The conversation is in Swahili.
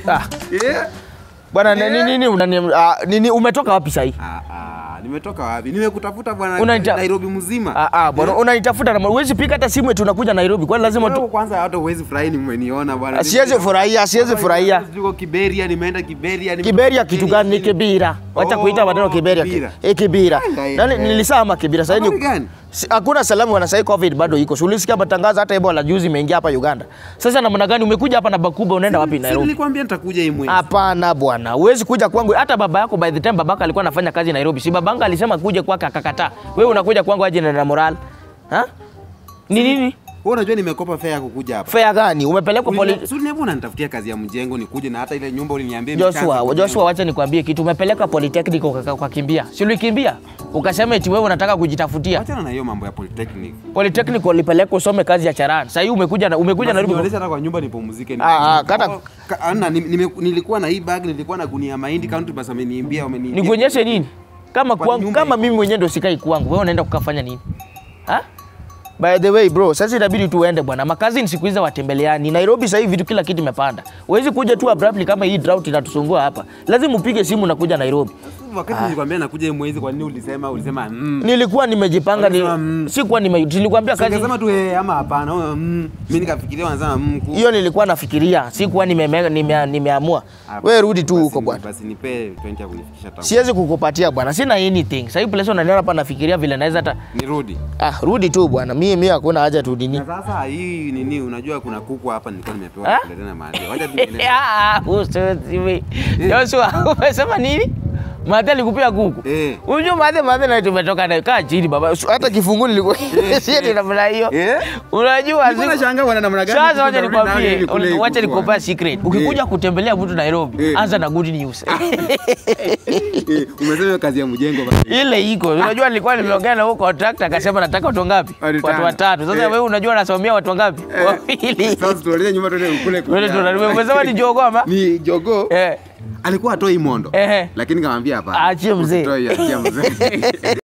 Ah, Eh? bwana Eh? nini nini unani- ah, nini umetoka wapi sahii? Ah, ah, nimetoka wapi? Nimekutafuta bwana Unaita- Nairobi mzima. Ah, ah, bwana unanitafuta na huwezi piga hata simu eti unakuja Nairobi. Kwani lazima Wewe tu kwanza hata huwezi furahi nimeniona bwana. Siwezi furahia, siwezi furahia. Tuko Kiberia, nimeenda Kiberia. nimetoka Kiberia kitu gani? Ni Kenya. kibira. Wacha Oh, kuita maneno kibera. kibira. Eh, kibira. Ai, ai, Nani ai. nilisema kibira sasa Habari ni gani? Si- hakuna salamu wana sasa covid bado iko. Si ulisikia matangazo hata Ebola juzi imeingia hapa Uganda. Sasa namna gani umekuja hapa na Bakuba unaenda wapi Si Nairobi? nilikwambia nitakuja hii mwezi. Hapana bwana, huwezi kuja kwangu. Hata baba yako by the time babaka alikuwa anafanya kazi Nairobi, si babanga alisema kuja kwake akakataa. Wewe unakuja kwangu aje na na moral? Ha? Ni nini? Wewe unajua nimekopa fare ya kukuja hapa. Fare gani? Umepelekwa poli Si uliniambia unanitafutia kazi ya mjengo nikuje na hata ile nyumba uliniambia Joshua, imeshaanza Joshua, wacha nikwambie kitu. Umepeleka polytechnic ukaka- ukakimbia, si ulikimbia? Ukasema eti wewe unataka kujitafutia Wachana na hiyo mambo ya polytechnic. polytechnic, ulipeleka usome kazi ya charani. Sasa hii umekuja na umekuja Nairobi. Nionyesha hata kwa nyumba nipumzike. Ah, ah, kata- Oh, ka- ana, ni- nime- nilikuwa na hii bag, nilikuwa na gunia mahindi county bus ameniimbia wameniimbia. Nikuonyeshe nini? Kama Kwa kwangu, nyumba kama iko. mimi mwenyewe ndo sikai kwangu, wewe unaenda kukafanya nini? Ha? By the way bro, sasa inabidi tu uende bwana. Makazi ni siku hizi watembeleani. Nairobi sasa hivi vitu kila kitu imepanda. Huwezi kuja tu abruptly kama hii drought inatusumbua hapa. Lazima upige simu na kuja Nairobi. Wakati nilikwambia nakuja hii mwezi, kwa nini ulisema ulisema mm. Nilikuwa nimejipanga ni, Unasema, mm. sikuwa nime nilikwambia kazi Ungesema tu eh ama hapana. oh, mm. Mimi nikafikiria wanasema mm. ku- hiyo nilikuwa nafikiria, sikuwa nime, nime, nimeamua. Ah, Wewe rudi tu basi huko ni- bwana. Basi nipe 20 ya kunifikisha town. Siwezi kukupatia bwana, sina anything. Sasa hii place unaniona hapa nafikiria vile naweza hata Nirudi. ah, rudi tu bwana. Mimi mimi hakuna haja tu dini. Na sasa hii nini unajua kuna kuku hapa nilikuwa nimepewa Ah? kuletea na mahali. Wacha tu niende. Ah, usiwe. Joshua, umesema nini? Mate alikupea kuku. Eh. Unajua mate mate na tumetoka nayo. Kaa chini baba. Hata kifungu nilikuwa si ati namna hiyo. Eh? Unajua Nilikuwa siku- nashangaa wana namna gani. Sasa kuku wacha narudi nayo nikwambie, ili kule hii wacha kuku, nikupea ah. secret. Ukikuja kutembelea mtu Nairobi, Eh. anza na good news. Eh, Umesema hiyo kazi ya mjengo basi. ile iko unajua nilikuwa nimeongea na huko contractor akasema nataka watu ngapi Watu watu tano. watatu sasa Eh. wewe unajua nasomea watu ngapi wawili Sasa tueleze nyuma tuende kule kule. wewe tunarudi umesema ni jogo ama Ni jogo. eh Alikuwa atoi mondo. Ehe. Lakini kamwambia hapana. Aachie mzee. Usitoi, achia mzee.